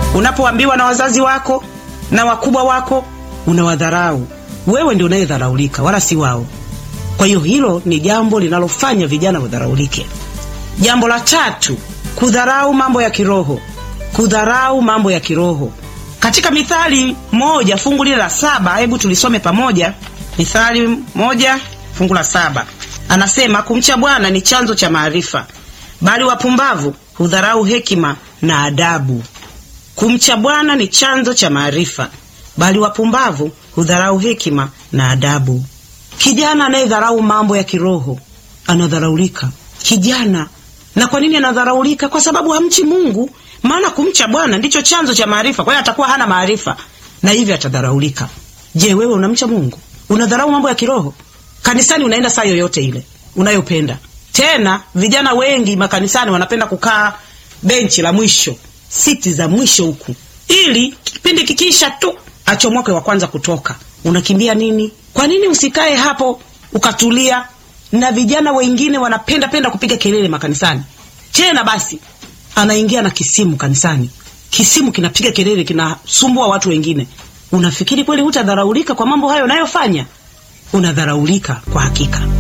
Unapoambiwa na wazazi wako na wakubwa wako, unawadharau. Wewe ndio unayedharaulika, wala si wao. Kwa hiyo hilo ni jambo linalofanya vijana wadharaulike. Jambo la tatu, kudharau mambo ya kiroho. Kudharau mambo ya kiroho. Katika Mithali moja fungu lile la saba, hebu tulisome pamoja. Mithali moja fungu la saba anasema, kumcha Bwana ni chanzo cha maarifa, bali wapumbavu hudharau hekima na adabu. Kumcha Bwana ni chanzo cha maarifa, bali wapumbavu hudharau hekima na adabu. Kijana anayedharau mambo ya kiroho anadharaulika. Kijana, na kwa nini anadharaulika? Kwa sababu hamchi Mungu. Maana kumcha Bwana ndicho chanzo cha maarifa. Kwa hiyo atakuwa hana maarifa na hivyo atadharaulika. Je, wewe unamcha Mungu? Unadharau mambo ya kiroho? Kanisani unaenda saa yoyote ile unayopenda. Tena vijana wengi makanisani wanapenda kukaa benchi la mwisho, siti za mwisho huku, ili kipindi kikiisha tu achomoke wa kwanza kutoka. Unakimbia nini? Kwa nini usikae hapo ukatulia? Na vijana wengine wanapenda penda kupiga kelele makanisani. Tena basi anaingia na kisimu kanisani, kisimu kinapiga kelele, kinasumbua watu wengine. Unafikiri kweli hutadharaulika kwa mambo hayo unayofanya? Unadharaulika kwa hakika.